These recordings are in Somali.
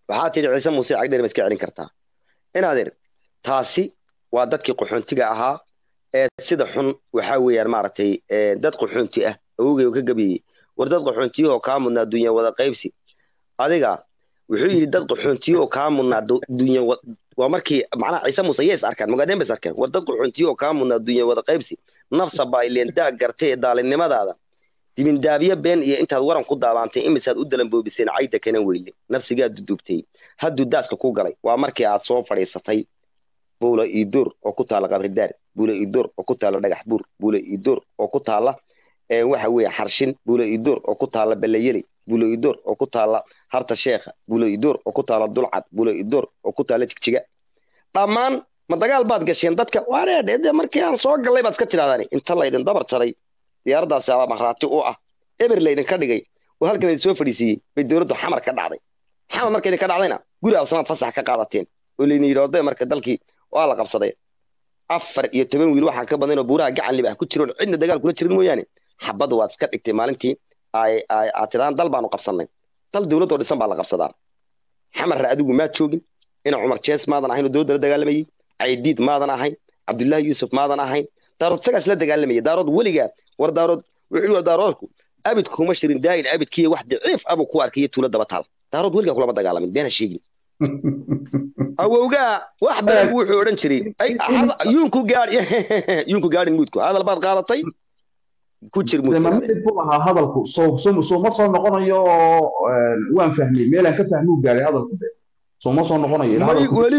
waxaa tidhi ciise muuse cagdheer ma iska celin kartaa inaadeer taasi waa dadkii qaxoontiga ahaa ee sida xun waxaa weeyaan maaragtay dad qaxoonti ah awogay ka gabiyey war dad qaxoontiyahoo kaa mudnaa dunya wada qaybsi adiga wuxuu yidhi dad qaxoontiyahoo kaa mudnaa dunya waa markii macnaha ciise muuse yees arkaan mogaadeen bas arkeen war dad qaxoontiyahoo kaa mudnaa dunya wada qaybsi nafsa baa ileen daag gartay ee daalinimadaada dibindaabyo been iyo intaad waran ku daabaantay imisaad u dalanboobiseen cayda kana weyle nafsigaa dudubtay hadduu daaska ku galay waa markii aad soo fadhiisatay buula iidur oo ku taala qabridaar buula iidur oo ku taala dhagax buur buula iidur oo ku taala waxa weeye xarshin buula iidur oo ku taala ballayeli buula iidur oo ku taala harta sheekha buula iidur oo ku taala dulcad buula iidur oo ku taala jigjiga dhammaan ma dagaal baad gasheen dadka waadheedhe markii aan soo gallay baad ka tidhahdaan inta laydin dabar jaray diyaaraddaasi aba makhraati u ah eber laydin ka dhigay oo halkan laydin soo fadhiisiiyey bay dowladdu xamar ka dhacday xamar marka idin ka dhacdayna guri asmaad fasax ka qaadateen oo laydin yidhi oday marka dalkii waa la qabsaday afar iyo toban wiil waxaa ka badan oo buuraha gacan libaax ku jiroon cidna dagaal kula jirin mooyaane xabadda waad iska dhigtay maalintii aad tidhahdaan dal baanu qabsannay dal dowladdoo dhisan baa la qabsadaa xamarra adigu maad joogin ina cumar jees maadan ahayn oo dowladda la dagaalamayey caydiid maadan ahayn cabdullaahi yuusuf maadan ahayn daarood isagaas la dagaalamayay daarood weligaa war daarood wuxuu war daaroodku abid kuma shirin daa'in abidkiiya wax daciif abuu ku arkaya tuulo daba taal daarood weligaa kulama dagaalamin deena sheegin awowgaa wax badan buu wuxuu odhan jiray yuunku gaadhi yuunku gaadhin muudku hadal baad qaadatay ku jir muudmid buu ahaa hadalku soo soo ma soo noqonayo waan fahmay meelaan ka fahmuu gaaray hadalku de soo ma soo noqonayo weli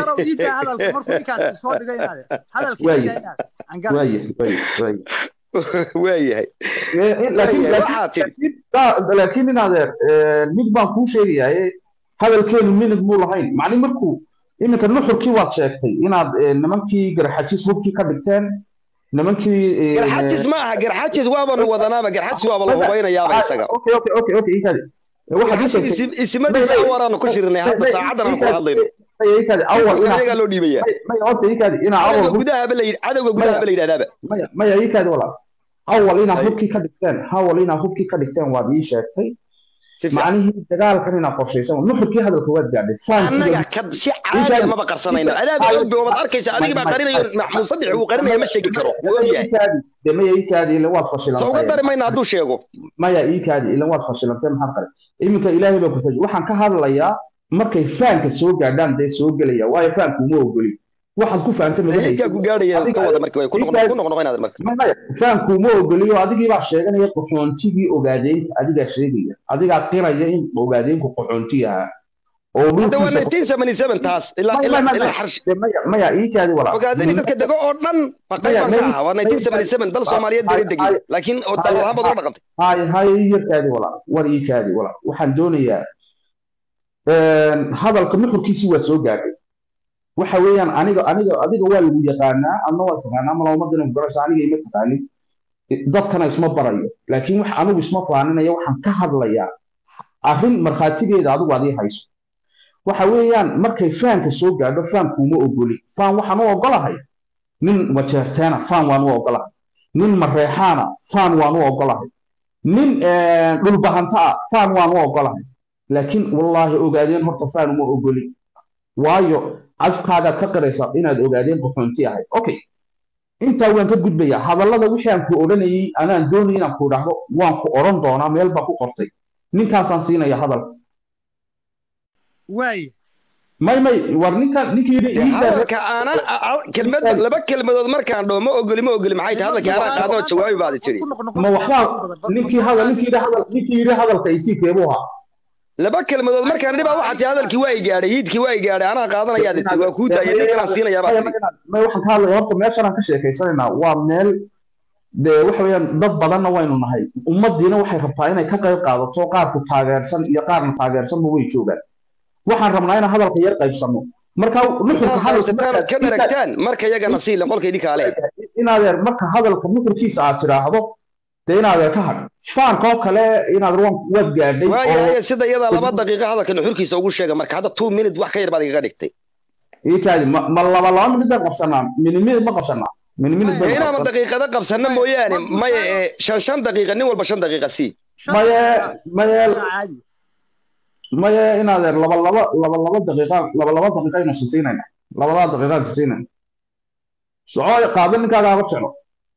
waayahay laakiin in adeer mid baan kuu sheegayaa hadalkeenu minid muu lahayn macni markuu iminka nuxurkii waad sheegtay inaad nimankii garxajis hubkii ka dhigteen nimankii garxajis ma aha garxajis waabanu wadanaaba garxajis waaba la hubaynayaaba isaga okay okay okay okay ikadi waxaad ii sheegtay ismadiisa awaraanu ku shirinay hadda saacadan aan ku hadlayno ikadi awal inaga loo dhiibaya maya horta ikadi inaa awal gudahaba la cadowga gudahaba la yidhahdaaba maya maya ikadi walaal awal inaad hubkii ka dhigteen awal inaad hubkii ka dhigteen waad ii sheegtay macnihii dagaalkan inaad qorshaysan nuxurkii hadalka waad gaadhay annaga si caadiya maba qarsanayno adaaba ogbe waad arkaysa adigii baa qarinayo musadix uu qarinaya ma sheegi karo de maya iikaadi ilan waad fashilantay soo uga dari mayna hadduu sheego maya iikaadi ilan waad fashilantay maxaa qare iminka ilaahay baa ku faji waxaan ka hadlayaa markay faanka soo gaadhaan dee soo gelaya waayo faanku uma ogoli waxaad ku fahamtay ku gaadhaya ka wada markii way ku noqnoqonaad marka faanku uma ogoliyo adigii baa sheeganaya qaxoontigii ogaadeynka adigaa sheegaya adigaa qiraya in ogaadeynku qaxoonti ahaa maya iikaadi walaa ogaadeni dadka dego oo dhan maqaybanka waa nineteen seventy seven dal soomaaliyeed dega degi laakiin dalhabad u dhaqantay hay hay yarkaadi walaa war iikaadi walaa waxaan doonayaa hadalka nuxurkiisii waad soo gaadhay waxa weeyaan aniga aniga adiga waa lagu yaqaanaa adna waad taqaanaa mala ummadina garaysa aniga ima taqaanin dadkana isma barayo laakiin wax anigu isma faaninaya waxaan ka hadlayaa arrin markhaatigeeda adigu adii hayso waxa weeyaan markay faanka soo gaadho faankuuma ogoli faan waxaan u ogolahay nin wajeerteena faan waan u ogolahay nin mareexaana faan waan u ogolahay nin dhulbahanta ah faan waan u ogolahay laakiin wallaahi ogaadeen horta faan uma ogoli waayo afkaagaad ka qiraysaa inaad ogaadeen qaxoonti ahayd okay intaa waan ka gudbayaa hadallada wixii aan ku odhanayay anaan doonay inaan ku idhaahdo waan ku odhan doonaa meel baa ku qortay ninkaasaan siinaya hadalka waay may may war ninkan ninkii yidhi hadalka aanan kelmad laba kelmadood markaan dhaho ma ogoli ma ogoli maxay tahay hadalkii anaa qaadoo jawaabi baad tiri ma waxbaa ninkii hadal ninkii yidhi hadal ninkii yidhi hadalka isii keebuu ahaa laba kelmadood markaan dhibaa waxaa tii hadalkii waa i gaadhay hiidkii waa i gaadhay anaa qaadanayaa tii waa kuu daayay ninkanaan siinayaa baa may waxaan ka hadlaya horta meeshan aan ka sheekaysanaynaa waa meel dee waxa weeyaan dad badanna waynu nahay ummaddiina waxay rabtaa inay ka qayb qaadato qaarku taageersan iyo qaarna taageersanba way joogaan waxaan rabnaa inaan hadalka yar qaybsanno marka nuxurka ka dharagtaan marka iyagana siile qolka idinka ale inaadeer marka hadalka nuxurkiisa aad tidhaahdo dee inaadeer ka hadh faanka oo kale inaad waad gaadhay waayahay sida iyada laba daqiiqo hadalka nuxurkiisa ugu sheega marka hadda two minute wax ka yar baad igaga dhigtay iikaadi ma laba laba minid baan qabsanaa mini minid ma qabsanaa mini minid inaama daqiiqada qabsanna mooyaane maya ee shan shan daqiiqa nin walba shan daqiiqa sii maye maye maya inaadeer laba laba laba laba daqiiqa laba laba daqiiqa aynu sisiinayna labadaa daqiiqa aynu sisiinayna soco qaado ninkaaga haba jeclo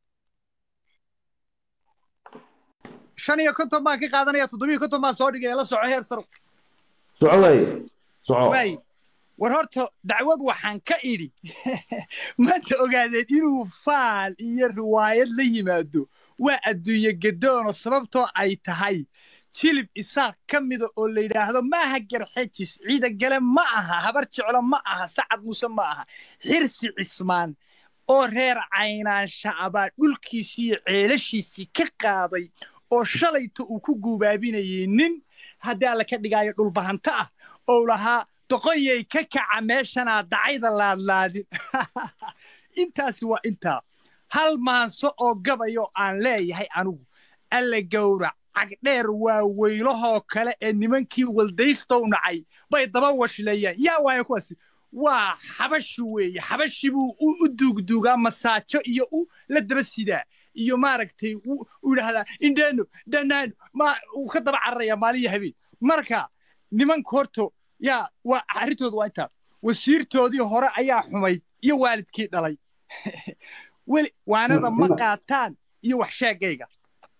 shan iyo konton baan ka qaadanaya toddobiyo konton baan soo dhigaya la soco heer saro soco waaye soco waay war horta dacwad waxaan ka idhi maanta ogaadeen inuu faal iyo riwaayad la yimaado waa adduunye gadoono sababtoo ay tahay jilib isaaq ka mida oo la yidhaahdo maaha garxejis ciida gale ma aha habar jeclo ma aha sacad muuse ma aha xirsi cismaan oo reer caynaansha abaa dhulkiisii iyo ceelashiisii ka qaaday oo shalayta uu ku guubaabinayay nin haddii alla ka dhigaayo dhulbahanto ah oo lahaa doqonyay ka kaca meeshanaa dacayda laadlaadin intaasi waa intaa hal maanso oo gabayoo aan leeyahay anigu alla gowrac cagdheer waa weylahoo kale ee nimankii waldaystow nacay bay daba washleeyaan yaa waaya kuwaasi waa xabashi weeye xabashi buu u duugduugaa masaajo iyo u la daba sidaa iyo maaragtay u yidhaahdaa indheeno dhanaano ma uu ka daba cararaya maalin iyo habeen marka nimanka horto yaa waa arrintooda waa intaa wasiirtoodii hore ayaa xumayd iyo waalidkii dhalay weli waanada ma qaataan iyo wax sheegayga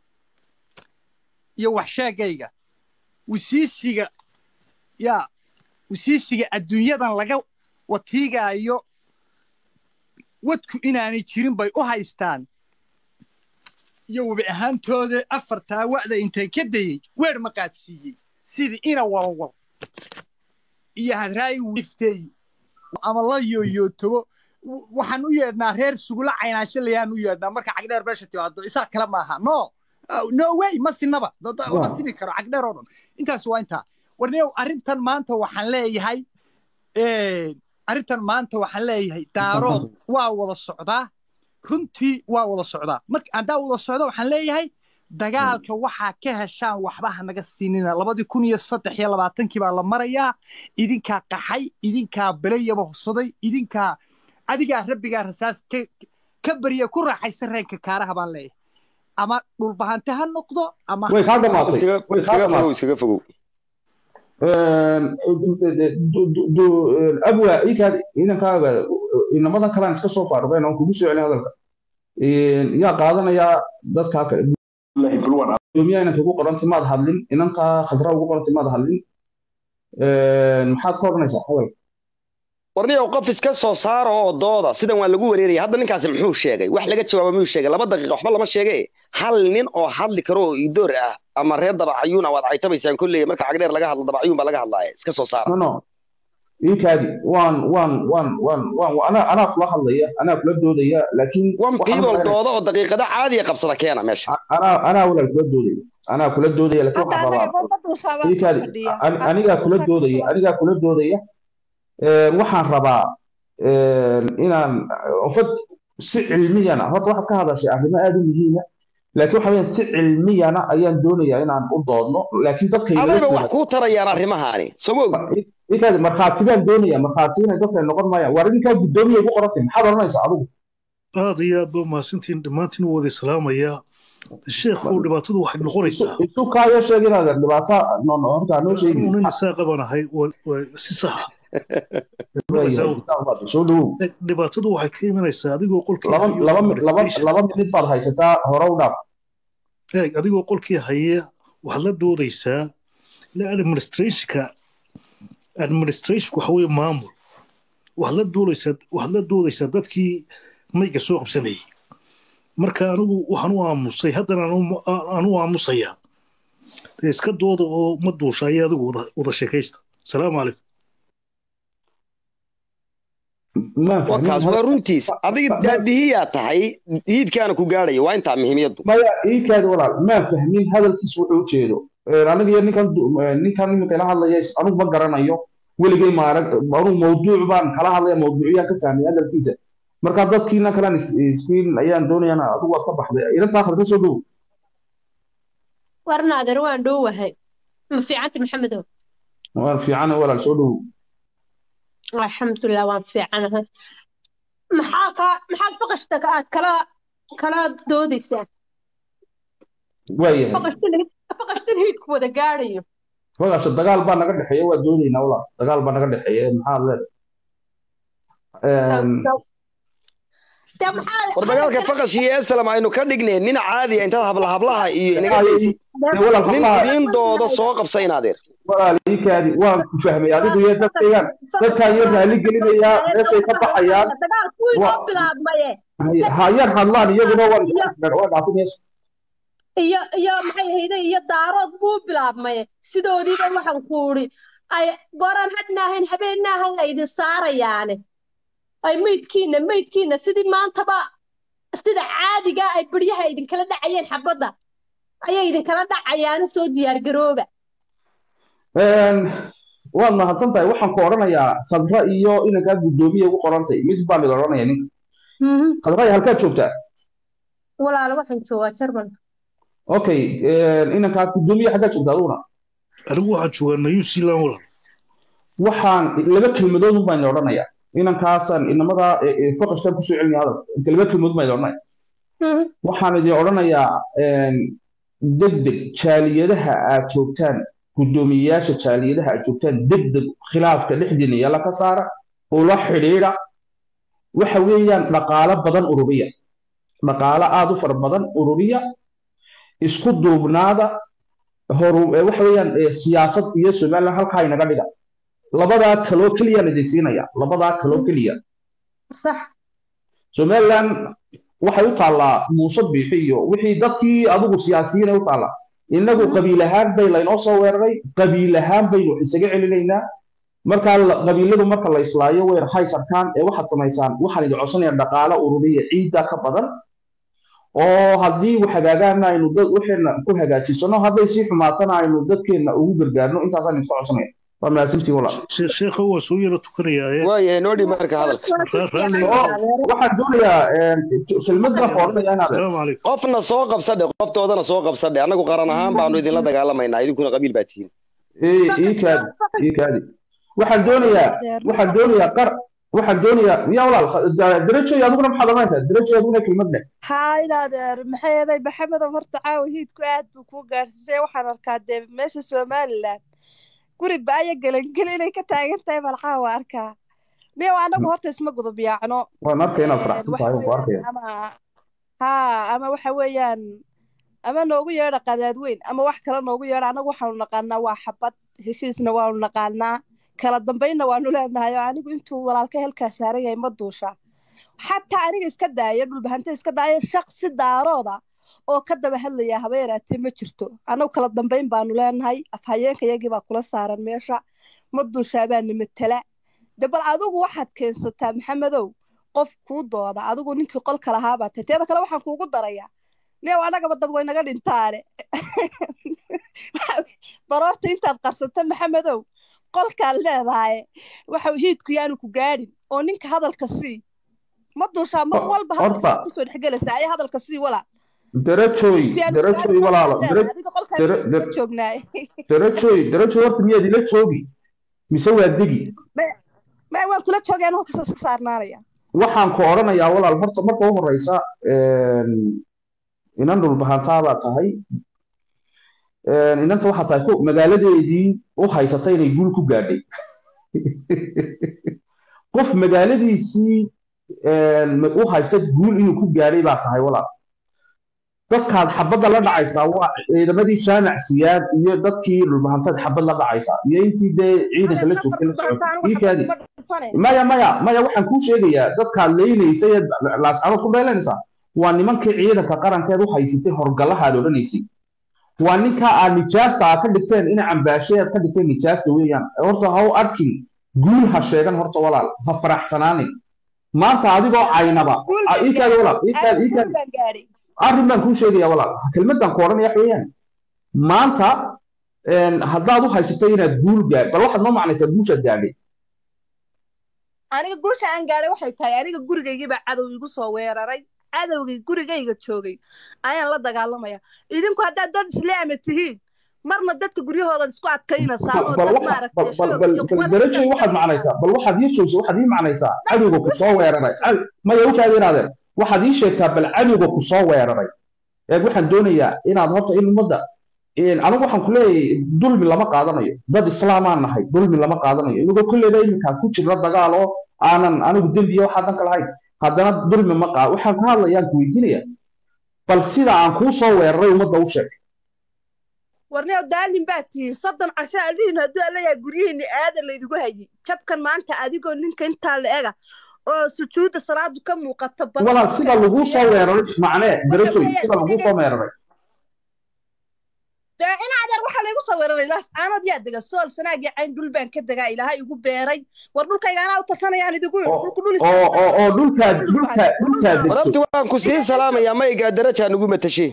iyo wax sheegayga wasiisiga yaa wasiisiga adduunyadan laga watiigaayo wadku inaanay jirin bay u haystaan iyo webi ahaantooda afartaa wa'da intay ka dayey weer ma qaadsiiyey sidii ina walwal iyo hadraayi wiftey ama la yooyootobo waxaan u yeedhnaa reer sugula caynaansho layaan u yeedhnaa marka cagdheer meesha timaado isaa kale maaha no no way ma sinaba ma sini karo cagdheer oo dhan intaas waa intaa warneow arrintan maanta waxaan leeyahay arrintan maanta waxaan leeyahay daarood waa wada socdaa runtii waa wada socdaa marka haddaa wada socda waxaan leeyahay dagaalka waxaa ka heshaan waxba ha naga siinina labadii kun iyo saddex iyo labaatankii baa la marayaa idinkaa qaxay idinkaa belayaba hubsaday idinkaa adigaa rabbigaa rasaas ka barya ku raaxaysan reenka kaaraha baan leeyahay ama dhulbahante ha noqdo ama way kaa dhamaatay way kaa dhamaatay iskaga fogow abwa ikaad inankaaga inamadan kalaan iska soo faaruqeen oon kugu soo celin hadalka yaa qaadanayaa dadkaa gudoomiyaha inanka ugu qoranta maad hadlin inankaa khadra ugu qoranta maad hadlin maxaad ka odhanaysaa hadalka warniyow qof iska soo saara oo dooda sidan waa lagu wareeraya hadda ninkaasi muxuu sheegay wax laga jawaaba miyuu sheegay laba daqiiqa waxba lama sheege hal nin oo hadli karo oo idoor ah ama reer dabacayuuna waad caytabaysaan kolley marka cagdheer laga hadlo dabacayuun baa laga hadlaaya iska soo saara no no iikaadi waan waan waan waan waan anaa anaa kula hadlaya anaa kula doodaya laakiin wan people dooda oo daqiiqada caadiya qabsada keena meesha anaa anaa walaal kula doodaya anaa kula doodaya laakiin waxaan rabaa iikaadi anigaa kula doodaya anigaa kula doodaya waxaan rabaa inaan ofad si cilmiyana horta waxaad ka hadashay arrimo aad u muhiima laakiin waxa weyaan si cilmiyana ayaan doonayaa inaan u doodno laakiin dadka adayba wax kuu tarayaan arrimahaani somow ikaadi markhaati baan doonaya markhaati inay dadka noqon maayaan war ninkaa guddoomiya igu qorantay maxaad odhanaysaa adigu aad iyo aad ba mahadsantiin dhammaantiin u wada islaamayaa sheekhu dhibaatadu waxay noqonaysaa isu kaayo sheeg inaad dhibaato horta noo sheegi nin isaaqa baan ahay si saxa soo dhowow dhibaatadu waxay ka imanaysaa adigoo qolkii laba minid baad haysataa hore u dhaaf eeg adigoo qolkii haya waxaad la doodaysaa ila administrationka administrationka waxa weeye maamul waxaad la doodaysaa waxaad la doodaysaa dadkii mayga soo qabsanayay marka anigu waxaan u aamusay haddana aan u aamusayaa dee iska dooda oo ma duusha ayaa adigu wada sheekaysta asalaamu calaykum wakaas waa runtiis adiga daadihiyaa tahay hiidkaana ku gaadhaya waa intaa muhiimiyaddu maya iikaadi walaal maa fahmin hadalkiisu wuxuu ujeedo aniga iyo ninkan ninkan iminka ila hadlaya anugu ma garanayo weligay maarag anugu mawduuc baan kala hadlaya mawduuciyaan ka fahmay hadalkiisa marka dadkiina kalan iskiin ayaan doonayana adigu waad ka baxday ilantaa khadka soo dhow warnaader waan dhowahay ma fiicanta maxamedow waan fiicana walaal soo dhow alxamdulilah waan fiicanahay maxaa ka maxaad faqashta aad kala kala doodaysaa waayahay faqashtan hiidku wada gaadhayo magaasha dagaal baa naga dhexeeya waa doodaynaa walaal dagaal baa naga dhexeeya maxaad leedahay dee maxaa war dagaalka faqash iyo esalam aynu ka dhignay nin caadiya intaad habla hablaha iyo inaga daysid dee walaal nin hablaha idiin dooda soo qabsa inaadeer walaal ii kaadi waan ku fahmay adigu iyo dadkaygan dadkaan iyo raali gelinayaa meeshay ka baxayaan dagaalku wuu Wa- inoo bilaabmaye hayar hadlaan iyaguna waan waa dhaafin meesha iyo iyo maxay ahayde iyo daarood buu bilaabmaye sidoodiiba waxaan ku uri ay gooraan hadhna ahayn habeenna ahayn ay idin saarayaane ay meydkiina meydkiina sidii maantaba sida caadiga ay baryaha idinkala dhacayeen xabadda ayay idinkala dhacayaana soo diyaar garooba waad mahadsan tahay waxaan ku odhanayaa khadra iyo inankaa guddoomiya ugu qorantay mid baan idin odhanaya ninka khadra halkaad joogtaa walaalo waxaan joogaa jarmalka okay inankaa guddoomiya xaggaad joogtaa aduguna anigu waxaan joogaa new zealand walaal waxaan laba kelmadood baan idin odhanayaa inankaasaan inamada faqashtaan kusoo celinaya hadalka laba kelmadood baan idin odhanaya waxaan idin odhanayaa degdeg jaaliyadaha aad joogtaan guddoomiyeyaasha jaaliyadaha aad joogtaan degdeg khilaafka dhexdiina yalla ka saara ula xidhiidha waxa weeyaan dhaqaalo badan ururiya dhaqaalo aad u fara badan ururiya isku duubnaada horu waxa weeyaan siyaasad iyo somaliland halkaa inaga dhiga labadaa kaloo keliya la idinsiinaya labadaa kaloo keliya sax somaliland waxay u taallaa muuse biixi iyo wixii dadkii adigu siyaasiyiin ay u taallaa innagu qabiil ahaan bay laynoo soo weeraray qabiil ahaan baynu isaga celinaynaa markaa qabiiladu marka la islaayo weer haysarkaan ee waxaad samaysaan waxaan idin codsanaya dhaqaalo ururiya ciidda ka badan oo haddii hagaagaana aynu dad waxeena ku hagaajisano hadday sii xumaatana aynu dadkeenna ugu gargaarno intaasaan idinka codsanaya waa mahadsantiin walaal sheekha waan soo yara tukanayaa waayahay noo dhib marka hadalka waxaan doonayaa kelmad baan ku odhanaya inaad asalaamu calaykum qofna soo qabsadhe qoftoodana soo qabsadhe annagu qaran ahaan baanu idinla dagaalamaynaa idinkuna qabiil baa tihiin ii kaadi ii kaadi waxaan doonayaa waxaan doonayaa qar waxaan doonayaa yaa walaal darajoy adiguna maxaad oranaysaa darajoy adiguna kelmad leh haa inaadeer maxay eeday maxamedow horta caawa hiidku aad buu kuu gaadhsiisay waxaan arkaa dee meesha somaliland guri baaya gelangeli inay ka taagan tahay bal caawa arkaa niyow anagu horta isma gudub yaacno waan arkay inaad faraxsan tahay waan ku arkaya ama haa ama waxa weeyaan ama noogu yeedha qadaadweyn ama wax kale noogu yeedha anagu waxaanu naqaanaa waa xabad heshiisna waanu naqaanaa kala dambaynna waanu leenahay oo anigu intuu walaalka helkaa saaran yahay ma duusha xataa aniga iska daaya dhulbahante iska daaya shaqsi daarooda oo ka daba hadlaya haba yaraatee ma jirto annagu kala dambayn baanu leenahay afhayeenka yagii baa kula saaran meesha ma duushaabaana matala de bal adigu waxaad keensataa maxamedow qof kuu dooda adigu ninkii qolka lahaabaa tay teeda kale waxaan kuugu darayaa neew annagaba dad waynaga dhintaane baroorta intaad qarsata maxamedow qolkaad leedahay waxa hiidku yaanu ku gaadhin oo ninka hadalka sii ma duushaa mar walba hadalka kusoo dhexgelaysaa ayaa hadalka sii walaa darajoy darajoy walaalo adiga qolkaa joognaay darajoy darajoy horta miyaad ila joogi mise waa degi ma waan kula joogay anu halkaas iska saarnaanaya waxaan ku odhanayaa walaal horta marka u horeysa inan dhulbahantaabaa tahay inanta waxaa tahay magaaladeedii u haysata inay guul ku gaadhay qof magaaladiisii u haysta guul inuu ku gaadhay baa tahay walaal dadkaad xabadda la dhacaysaa waa ciidamadii jaamac siyaad iyo dadkii dhulbahantaad xabad la dhacaysaa iyo intii dee ciidanka la joogtay la socotay iikaadi maya maya maya waxaan kuu sheegayaa dadkaad leynaysay ee laascadood ku dheelanaysaa waa nimankii ciidanka qarankeed u haysatay horgallahaad odhanaysay waa ninkaa aad nijaasta aad ka dhigteen ina cambaashe aad ka dhigteen nijaasta weeyaan horta ha u arkin guul ha sheegan horta walaal ha faraxsanaanin maanta adigoo caynaba iikaadi walaal iikaadi iikaadi arrin baan kuu sheegaya walaal kelmaddan ku odhanaya wax weeyaan maanta haddaad u haysato inaad guul gaad bal waxaad noo macnaysaa guushaad gaadhay aniga guusha aan gaadhay waxay tahay aniga gurigaygiibaa cadow igu soo weeraray cadowgii gurigayga joogay ayaan la dagaalamaya idinku haddaad dad islaama tihiin marna dadka guryahoodaad isku adkaynaysaa darajoy waxaad macnaysaa bal waxaad ii joogsa waxaad ii macnaysaa cadowga ku soo weeraray maya wakaad inaadeen waxaad ii sheegtaa bal cadowga ku soo weeraray eeg waxaan doonayaa inaad horta in ummadda anigu waxaan ku leeyahay dulmi lama qaadanayo dad islaamaan nahay dulmi lama qaadanayo inagoo kolleyba iminkaa ku jirna dagaal oo aanan anigu dembiya waxaa danka lahayn haddana dulmi ma qaad waxaan ka hadlayaan ku weydiinaya bal sida aan kuu soo weeraray ummadda u sheeg warneo daalin baa tihiin soddon casho alihin hadduu alayahay guryihiinni aadan laydigu hayay jabkan maanta adigoo ninka intaa la ega oo sujuudda salaadu ka muuqato walaal sida laguu soo weeraray macnee darajoy sida laguu soo weeraray dee in adeer waxaa laygu soo weeraray laas caanood yaa dega sool sanaagii cayn dhul baan ka degaa ilaahay igu beeray war dhulkayga anaa u tasanayaan idigu dhulku dhul oo oo oo dhulkaa dhulkaa dhulkaa degto warabti waan ku sii salaamayaa maygaa darajaa nagu matashay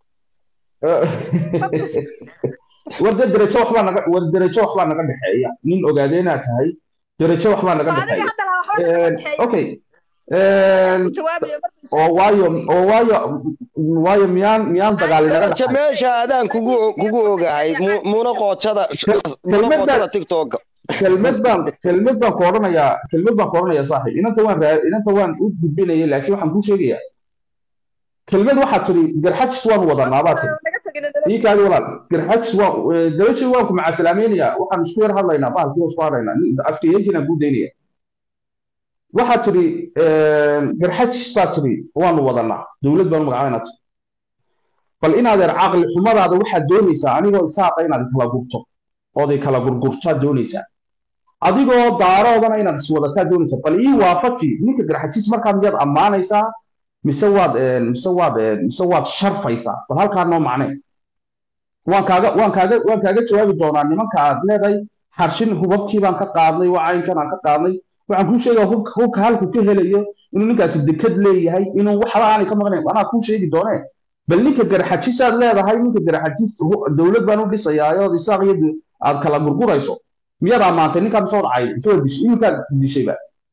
war de darajo waxbaa naga war darajo waxbaa naga dhexeeya nin ogaadee inaad tahay darajo waxbaa naga adiga dhexeeya hadda laha waxba naga dhexeeya okay ku jawaabaya markii oo waayo oo waayo waayo miyaan miyaan dagaali naga daraja dhexay meesha adaan kugu kugu ogahay mu- muna qoojada muna kelmadda- qoojada tiktoka kelmad baan kelmad baan ku odhanayaa kelmad baan ku odhanayaa saaxiib inanta waan raa inanta waan u gudbinayay laakiin waxaan kuu sheegayaa kelmad waxaad tiri garxajis waan wadanaa baa tiri naga tagin ii kaadi walaal garxajis waan darajo waan ku macasalaamaynayaa waxaan isku yar hadlaynaa bahalkii isku hadlaynaa afkayeenkiinaan kuu daynaya waxaad tiri garxajis baa tiri waanu wadanaa dowlad baanu magacabaynaa tiri bal inaadeer caqli xumadaada waxaad doonaysaa anigoo isaaqa inaad kala gurto ood ay kala gurgurtaad doonaysaa adigoo daaroodana inaad iswadataa doonaysaa bal ii waafaji ninka garxajis markaa miyaad ammaanaysaa mise waad een, mise waad een, mise waad sharfaysaa bal halkaa noo macnee waan kaaga waan kaaga waan kaaga jawaabi doonaa nimanka aad leedahay xarshin hubabkii baan ka qaadnay wacaynkan aan ka qaadnay waxaan kuu sheegaa hubka hubka halku ka helayo inuu ninkaasi dekad leeyahay inuu waxba aanay ka maqnayn anaa kuu sheegi doonee bal ninka garxajisaad leedahay ninka garxajis hu- dowlad baan u dhisayaa ood isaaq iyo de- aad kala gurgurayso miyaad ammaantay ninkaa mise wad cay mise waad dishay iminkaad dishayba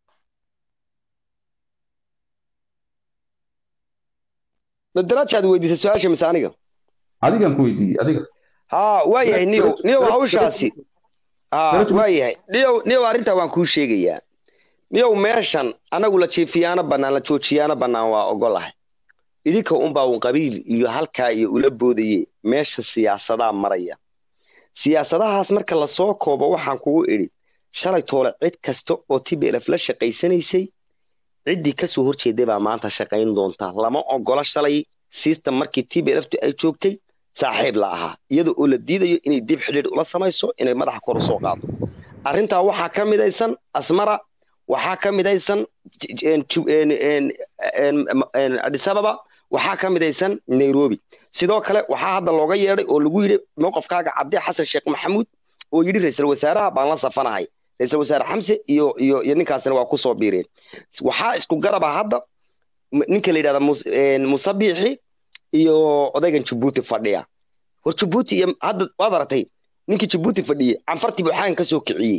darajaad weydiisay su-aasha mise aniga adigan ku weydiiyey adiga haa waa yahay niyow niyow hawshaasi haa Darajo- waa yahay niyow niyow arrintaa waan kuu sheegayaa niyow meeshan anagu la jiifiyaana bannaan la joojiyaana bannaan waa ogolahay idinka unbaa un qabiil iyo halkaa iyo ula boodaye meesha siyaasadaa maraya siyaasadahaas marka lasoo koobo waxaan kugu idhi shalay toole cid kasta oo tblf la shaqaysanaysay ciddii kasoo horjeeday baa maanta shaqayn doonta lama ogola shalay system markii tblftu ay joogtay saaxiib la ahaa iyada oo la diidayo inay dib xidhiidh ula samayso inay madaxa kor usoo qaado arrintaa waxaa ka midaysan asmara waxaa ka midaysan addis ababa waxaa ka midaysan nairobi sidoo kale waxaa hadda looga yeedhay oo lagu yidhi mowqafkaaga cabdi xasan sheekh maxamuud oo yidhi ra-iisul wasaaraha baan la safanahay ra-iisul wasaare xamse iyo iyo iyo ninkaasina waa kusoo biireen waxaa isku garaba hadda m- ninka la yidhahda mus- een, musabixi iyo odaygan jabuuti fadhiya war jabuuti iyo hadda waad aragtay ninkii jabuuti fadhiyey canfartii buu xaan ka soo kiciyey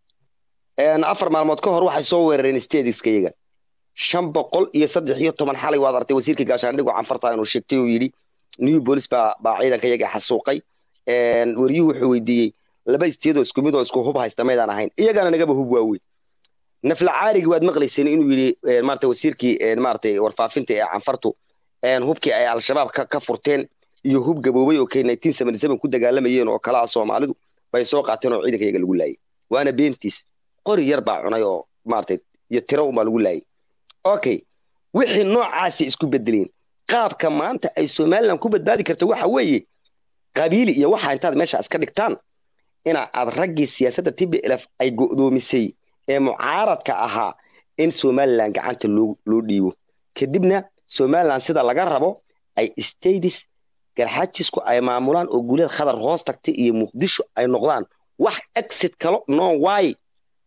een, afar maalmood ka hor waxay soo weerareen stadiska iyaga shan boqol iyo saddex iyo toban xalay waad aragtay wasiirka gaashaandhigu canfarta inuu sheegtay oo yidhi new bolis baa baa ciidanka iyaga xasuuqay een, wariyuhu wuxuu weydiiyey laba istiyadoo isku mid oo isku hub haysta maydaan ahayn iyagana nagaba hub waaweyn nafla caarigi waad maqlayseen inuu yidhi een, maaragtay wasiirkii een, maaragtay warfaafinta ee canfartu een, hubkii ay al-shabaab ka, ka furteen iyo hub gaboobay oo kay ku dagaalamayeen oo kala ah soomaalidu bay soo qaateen oo ciidanka iyaga lagu laayay waana beentiis qori yar baa cunay oo maaragtay iyo tiro unbaa lagu laayay okay wixii noocaasi isku bedeleen qaabka maanta ay somaliland ku badbaadi karta waxa weeye qabiili iyo waxa intaad meesha iska dhigtaan ina aad raggii siyaasadda tblf ay go'doomisay ee mucaaradka ahaa in somaliland gacanta loo loo dhiibo kadibna somaliland sida laga rabo ay states garxaajisku ay maamulaan oo guuleed khadar hoos tagtay iyo muqdisho ay noqdaan wax exit kalo no way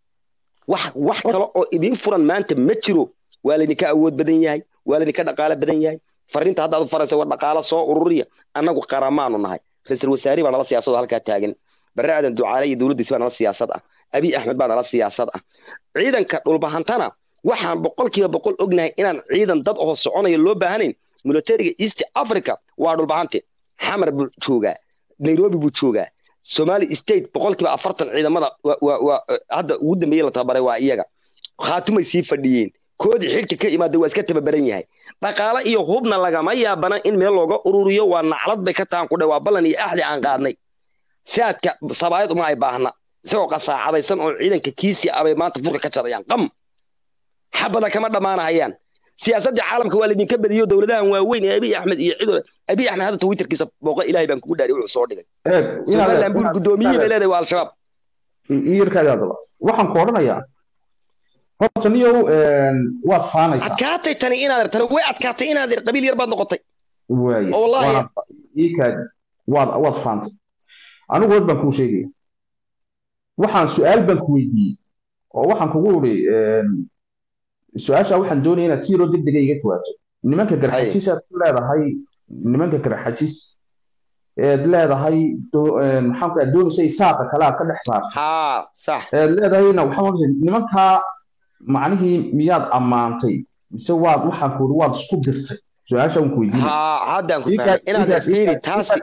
wax wax kale oo idiin furan maanta ma jiro waa laydinka awood badan yahay waa laydinka dhaqaale badan yahay fariinta hadda aad u faraysa war dhaqaale soo ururiya annagu qaramaanu nahay ra-iisul wasaari baa nala siyaasad oo halkaa taagan barre aadan ducaale iyo dowladdiis baa nala siyaasad ah abiy axmed baa nala siyaasad ah ciidanka dhulbahantana waxaan boqolkiiba boqol ognahay inaan ciidan dad oo soconaya loo baahanayn militariga east africa waa dhulbahante xamar buu joogaa nairobi buu joogaa somali state boqolkiiba afartan ciidamada wa- wa- wa- hadda ugu dambeeye la tababaray waa iyaga khaatumay sii fadhiyeen koodii xilka ka imaada waa iska tababaran yahay dhaqaale iyo hubna lagama yaabana in meel looga ururiyo waa naclad bay ka tahan ku dhe waa ballan iyo axdi aan qaadnay saadka sabaayad uma ay baahna isagoo qasaacadaysan oo ciidanka kiisii abay maanta furka ka jarayaan qam xabada kama dhammaanahayaan siyaasadda caalamka waa laydinka badiyo dowladahan waaweyn ee abiy axmed iyo cido abiy axmed hadda twitterkiisa booqa ilaahay baan kugu dhaari wuxuu soo dhigay somaliland buu guddoomiyihii bay leedahay waa al-shabaab iyarkaadi hadaba waxaan ku odhanayaa horta niyow waad faanaysaa adkaatay tani inaad tani way adkaatay inaad qabiil yar baad noqotay waaye oo wallaahi iikaadi waad waad faantay anigu hor baan kuu sheegaya waxaan su-aal baan ku weydiiyey oo waxaan kugu uri su-aasha waxaan doonaya inaad tiiro degdega iga jawaabto nimanka garxajis aad ku leedahay nimanka garxajis eed leedahay maxaan ku doonaysa isaaqa kale aad ka dhex saarto haa sax eed leedahayna waxaan nimankaa macnihii miyaad ammaantay mise waad waxaan ku uri waad isku dirtay su-aasha waan ku weydiinay haa haddaan ku fahmay inaad fiiri taasi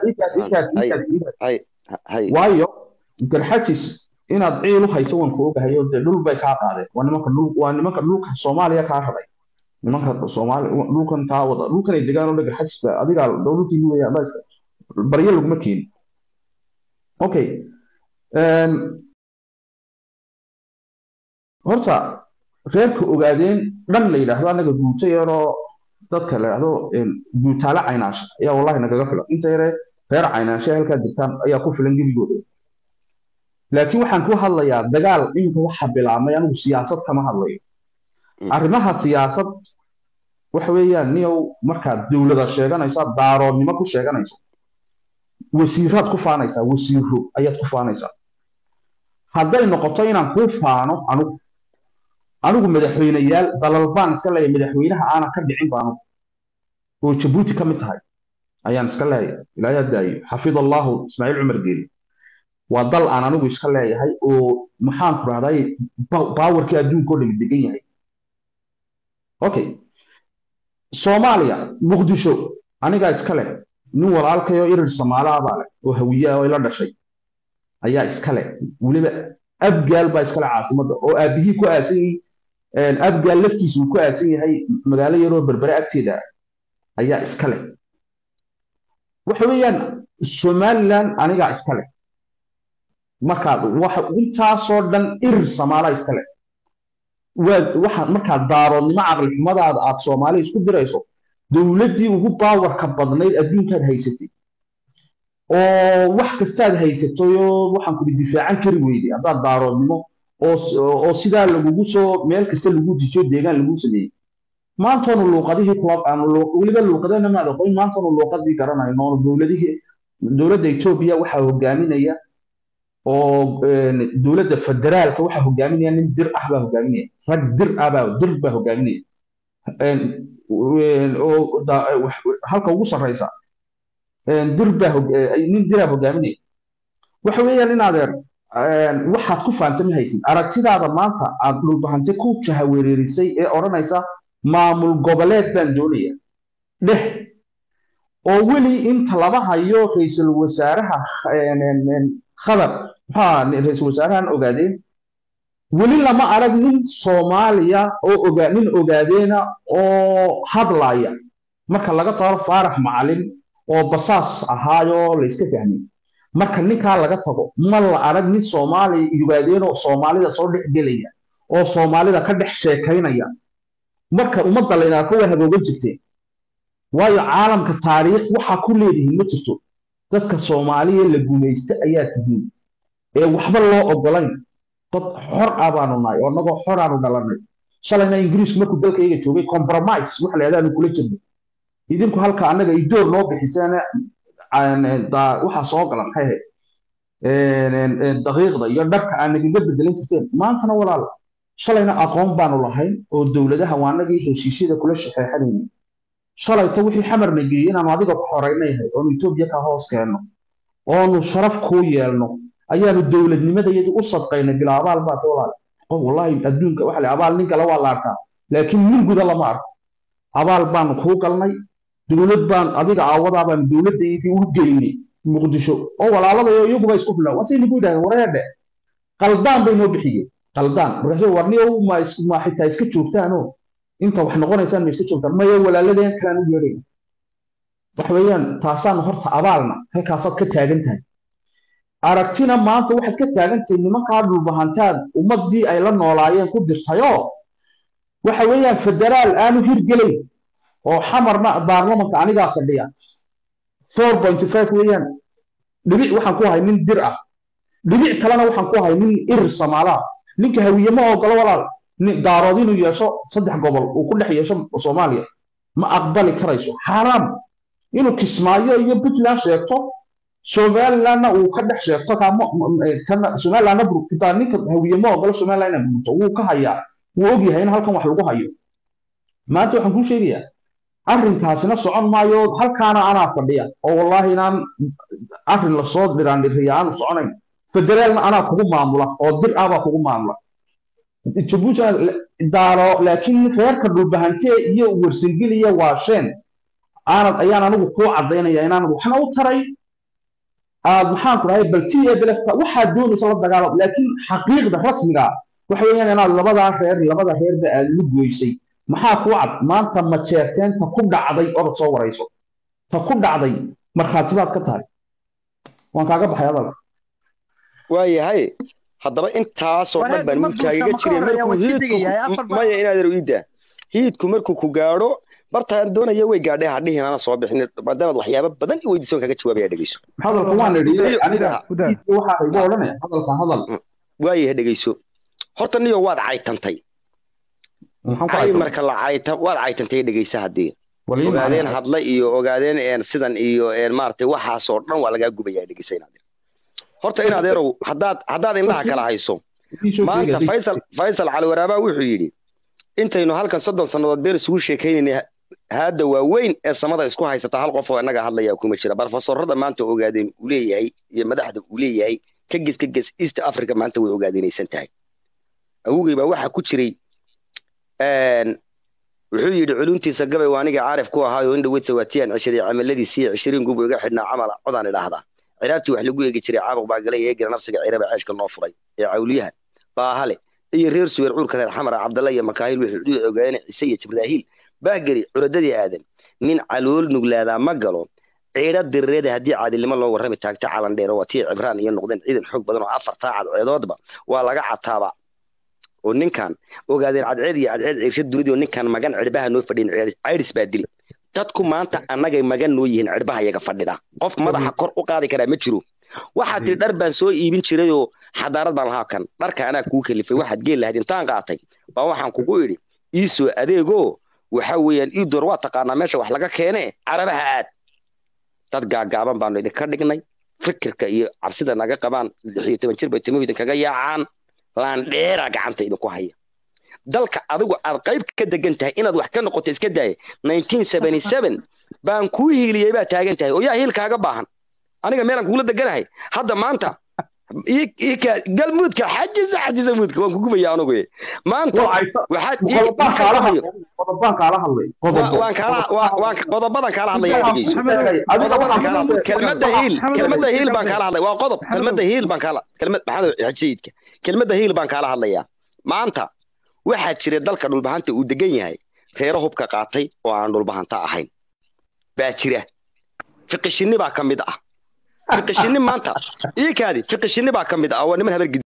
waayo garxajis inaad ciil u hayso waan ku ogahay oo dee dhul bay kaa qaadeen waa nimanka dhul waa nimanka dhulka soomaaliya kaa rabay nimanka soomaali dhulkan kaa wada dhulkan ay degaan oo dhagar xajista adigaa dhulkii weya adaiska baryo laguma keenin okay horta reerka ogaadeen dhan la yidhaahdo annaga guuto yaroo dadka la yidhaahdo guutaale caynaasha ayaa wallahi nagaga filan inta yare reer caynaasha halkaa degtaan ayaa ku filan gebigooda laakiin waxaan ku hadlayaa dagaal iminka waxa bilaabmay anigu siyaasad kama hadlayo arrimaha siyaasad waxa weeyaan niyow markaad dowlada sheeganaysa daaroodnimo ku sheeganayso wasiiraad ku faanaysaa wasiiro ayaad ku faanaysaa hadday noqoto inaan kuu faano anigu anigu madaxweyneyaal dalal baan iska leeyahay madaxweynaha aanan ka dhicin baanu oo jabuuti ka mid tahay ayaan iska leeyahay ilaahay daayo xafid allahu ismaaciil cumar geeli waa dal aan anigu iska leeyahay oo maxaan ku rahday baawarkii adduunka oo dhami degan yahay okay soomaaliya muqdisho anigaa iska leh nin walaalkayoo irir soomaalaha baa leh oo hawiyaa oo ila dhashay ayaa iska leh weliba abgaal baa iskale caasimadda oo aabihii ku aasan yahay abgaal laftiisa uu ku aasan yahay magaalo yaroo berbere agteeda ayaa iska leh waxa weeyaan somaliland anigaa iska leh markaad waxa intaasoo dhan irir samaala iska leh waxa markaad daaroodnimo caqli xumadaada aad soomaali isku dirayso dowladdii ugu baawarka badnayd adduunkaad haysatay oo wax kastaad haysatayoo waxaan kudi difaacan kari weyday haddaad daaroodnimo oo sidaa lagugu soo meel kasta lagu dijiyo deegaan lagu sameeyey maantoonu luuqadihii kula weliba luuqadana maad aqoon maantoonu luuqadii garanayno dowladihii dowladda etoobiya waxaa hogaaminaya oo dowladda federaalka waxaa hogaaminaya nin dir ah baa hogaaminaya rag dir ah baa dir baa hogaaminaya oo halka ugu sarreysa dir baa nin diraa hogaaminaya waxa weeyaan in adeer waxaad ku faanta ma haysid aragtidaada maanta aad dhulbahante ku jahawereerisay ee odhanaysa maamul goboleed baan doonaya dheh oo weli inta laba hayo ra-iisul wasaaraha khadar maxaa ra-iisul wasaarahan ogaadeen weli lama arag nin soomaaliya oo ogaa nin ogaadeena oo hadlaya marka laga tago faarax macalin oo basaas ahaayoo la iska fahmay marka ninkaa laga tago ma la arag nin soomaali ogaadeenoo soomaalida soo dhex gelaya oo soomaalida ka dhex sheekaynaya marka ummadda layna arko waa hagoogan jirteen waayo caalamka taariikh waxaa ku leedihiin ma jirto dadka soomaaliya la gumaysta ayaa tihiin ee waxba loo ogolayn dad xor ah baanu nahay oo annagoo xor aanu dhalanay shalayna ingiriisku markuu dalkayga joogay compromise waxa la yahdaanu kula jirnay idinku halka annaga idoor noo bixiseen waxaa soo gala maxay ahayd daqiiqda iyo dharka aan nagaga bedelan jirteen maantana walaal shalayna aqoon baanu lahayn oo dowladaha waa annagii heshiisyada kula shaxeexanayna shalayta wixii xamarna geeyey inaanu adiga ku xoreynayhay oonu etoobiya ka hoos keenno oonu sharaf kuu yeelno ayaanu dowladnimadayadii u sadqaynay bila abaal baata walaal qof wallahi adduunka waxa la abaal nin kale waa la arkaa laakiin nin guda lama arko abaal baanu kuu galnay dowlad baan adiga aawadaa baan dowladdaydii u geynay muqdisho oo walaaladayo iyaguba isku filan wasay nagu yidhahdeen wareedhe qaldaan bay noo bixiyeen qaldaan markaasuu warniyow ma ma xitaa iska joogtaanoo inta wax noqonaysaan ma iska joogtaan maya walaaladeen kalaan u yeedhayna waxa weeyaan taasaan horta abaalna halkaasaad ka taagan tahay aragtina maanta waxaad ka taagan tahay nimankaa dhulbahantaad ummaddii ay la noolaayeen ku dirtayoo waxa weeyaan federaal aanu hirgelayn oo xamarna baarlamanka anigaa fadhiya four point five weeyaan dhibic waxaan ku ahay nin dir ah dhibic kalena waxaan ku ahay nin irir samaalaha ninka hawiye ma ogolo walaal daarood inuu yeesho saddex gobol uu ku dhex yeesho soomaaliya ma aqbali karayso xaaraam inuu kismaayo iyo puntland sheegto somalilandna uu ka dhex sheegto somalilandna burkitaa ninka hawiye ma ogolo somaliland inay burto wuu ka hayaa wuu ogyahay in halkan wax lagu hayo maanta waxaan kuu sheegayaa arrinkaasina socon maayo halkaana anaa fadhiya oo wallaahi inaan arrin lasoo dhiraandhiriya aanu soconayn federaalna anaa kugu maamula oo dir ah baa kugu maamula jabuuti daaro laakiin reerka dhulbahantee iyo warsangeliya waasheen aanad ayaan anigu kuu caddaynaya inaanad waxna u taray aad maxaan ku dhahay baltiya belefka waxaad doonaysa la dagaalamo laakiin xaqiiqda rasmiga waxa weeyaan inaad labadaa reer labada reerba aad lu goysay maxaa kuu cad maanta majeerteen ta ku dhacday orod soo warayso ta ku dhacday markhaatibaad ka tahay waan kaaga baxay adalka waayahay haddaba intaasoo dhan baan mudkaagaga jiray maya inaad iida hiidku markuu ku gaadho bartaan doonaya way gaadhay hadhihin ana soo bixin maadaamaad waxyaabo badan i weydiisoon kaga jawaabaya dhegeyso hadalka waan idhi aniga waxaa igu odhanaya hadalka hadal waayahay dhegeyso horta niyo waad caytantay ay marka la cayta waad caytantay dhegeysa haddii ogaadeen hadla iyo ogaadeen sidan iyo maaragtay waxaasoo dhan waa lagaa gubayaa dhegeysa inaad horta in adeerow haddaad haddaad indhaha kala hayso maanta faysal faysal cali waraabaa wuxuu yidhi intaynu halkan soddon sannadood been isugu sheekaynayna haadda waaweyn ee samada isku haysata hal qof oo innaga hadlaya kuma jira barofesorada maanta ogaadeen uu leeyahay iyo madaxda uu leeyahay ka ges ka ges east africa maanta way ogaadeenaysan tahay awogey baa waxaa ku jiray wuxuu yidhi culuntiisa gabay waa aniga caarif ku ahaayo in dhaweyta waatiyaan cishaday camaladiisii cishiriin gubu iga xidhnaa camala codaan idhaahdaa ciraabtii wax lagu eegi jiray caabuq baa galay eegana nafsiga ciraba ceeshka noo furay ee cawliyaha baahale iyo reer suweer cuurka reer xamara cabdalla iyo makaahil wixii u ogaadeen cise iyo jibraahiil baageri curadadii aadan nin calool nuglaadaa ma galo ciidha dirireeda haddii caadilnimo loo warrami taagta calan dheer waa tii cibraan iyo noqdeen ciidan xoog badan oo afar taacad ceedoodba waa laga cataaba oo ninkan ogaadeen cadceed iyo cadceed ciirsha dunidii oo ninkan magan cirbaha noo fadhiyin cayris baa dili dadku maanta annagay magan noo yihiin cirbaha yaga fadhida qof madaxa kor u qaadi karaa ma jiro waxaad tiri dhar baan soo iibin jirayoo xadaarad baan lahaa kan dharka anaa kuu kalifay waxaad geel lahayd intaan qaatay baa waxaan kugu idhi iisoo adeegoo waxa weeyaan ii door waa taqaanaa meesha wax laga keenee carabaha aad dad gaagaaban baanu idinka dhignay fikirka iyo cabsida naga qabaan lix iyo toban jir bay timuhu idinkaga yaacaan laandheera gacanta idinku haya dalka adigu aad qayb ka degan tahay inaad wax ka noqoto iska daaya baan kuu hiiliyey baa taagan tahay oo yaa hiilkaaga baahan aniga meelaan kugula deganahay hadda maanta galmuudka xajisa xajisa muudka waan kugubaya anugu maanta qodobadan kaala hadlaya kelmada hiil kelmada hiil baan kaala hadlaya waa qodob kelmada hiil baan kaala kelmad maxamed xajiyidka kelmada hiil baan kaala hadlayaa maanta waxaa jira dalka dhulbahanta uu degan yahay reero hubka qaatay oo aan dhulbahanta ahayn baa jira fiqishinni baa ka mid ah fiqishinni maanta ii kaadi fiqishinni baa ka mid ah waa niman habar